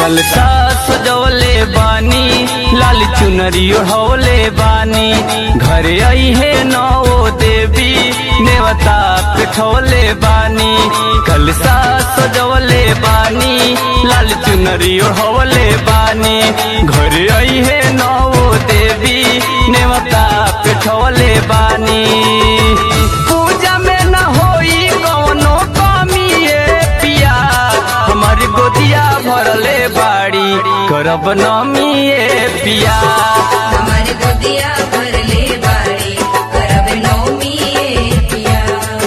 कलसा सजवले बानी लाल चुनरी ओढ़वले बानी घरे आई है नौ देवी नेवता पिठवले बानी कलसा सजवले बानी लाल चुनरी ओढ़वले बानी घरे आई है नौ देवी नेवता पिठवले बानी पूजा में न होई कौनो कमी ये पिया हमारी गोदिया भरले बाड़ी करब नमी ये पिया हमारे गोदिया भरले बाड़ी करब नौमी ए पिया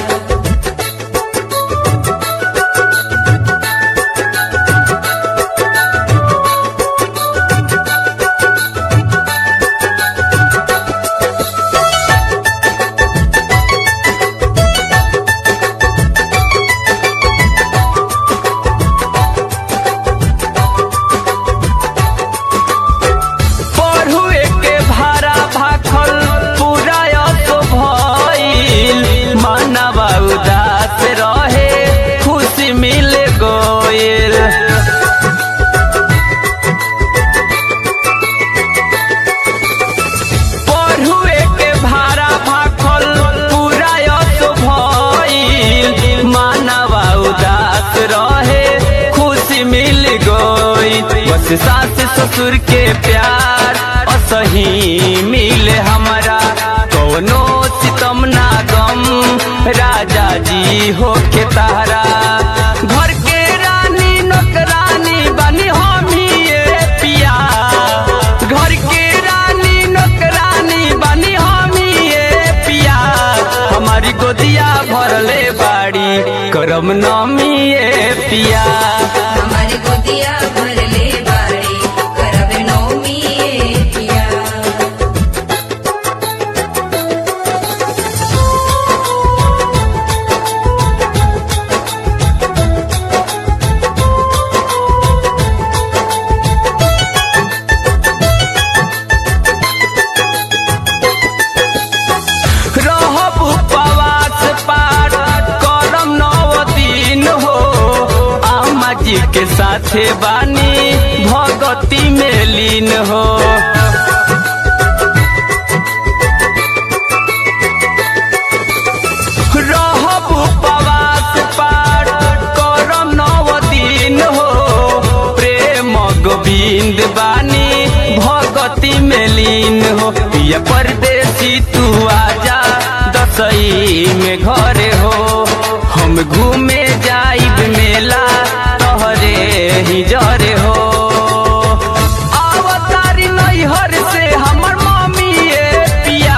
पढ़ुए के भाड़ा भाखल पूरा असो भइल मानवा उदास रहे खुशी मिल गइल पढ़ुए के भाड़ा भाखल पूरा असो भइल मानवा उदास रहे खुशी मिल गई बस सास ससुर के प्यार असही मिले हमारा कौनो सितम ना गम राजा जी हो के तारा घर के रानी नौकरानी बनी हम ही ये पिया घर के रानी नौकरानी बनी हम ही ये पिया हमारी गोदिया भरले बाड़ी करम नमी ये पिया हमारे गोदिया भरले बाड़ी करब नौमी ए पिया रहब उपवास पाठ करम नव दिन हो आमा जी के साथे बानी भगती में लीन हो रहब उपवास पाठ करम नव दिन हो प्रेम गोविंद बानी भगती में लीन हो पिया परदेसी तू आजा दसई में घरे हो हम घूमे जाइब मेला तोहरे ही जरे हो आवतारी नैहर से हमर मम्मी ये पिया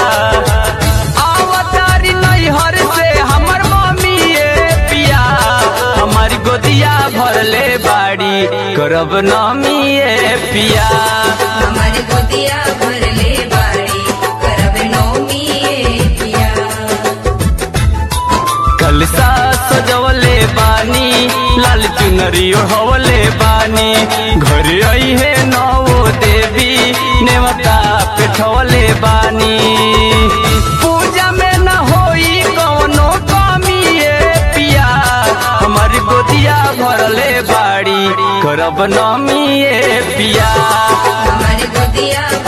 आवतारी नैहर से हमर मम्मी ये पिया हमारी गोदिया भरले बाड़ी करब नमी ये पिया हमारे गोदिया भरले बाड़ी करब नौमी ए पिया कलसा सजवले बानी लाल चुनरी ओढ़वले बानी घरे आई है नौ देवी नेवता पिठवले बानी पूजा में न होई कौनो कमी ये पिया हमारी गोदिया भरले बाड़ी करब नमी ये पिया हमारे गोदिया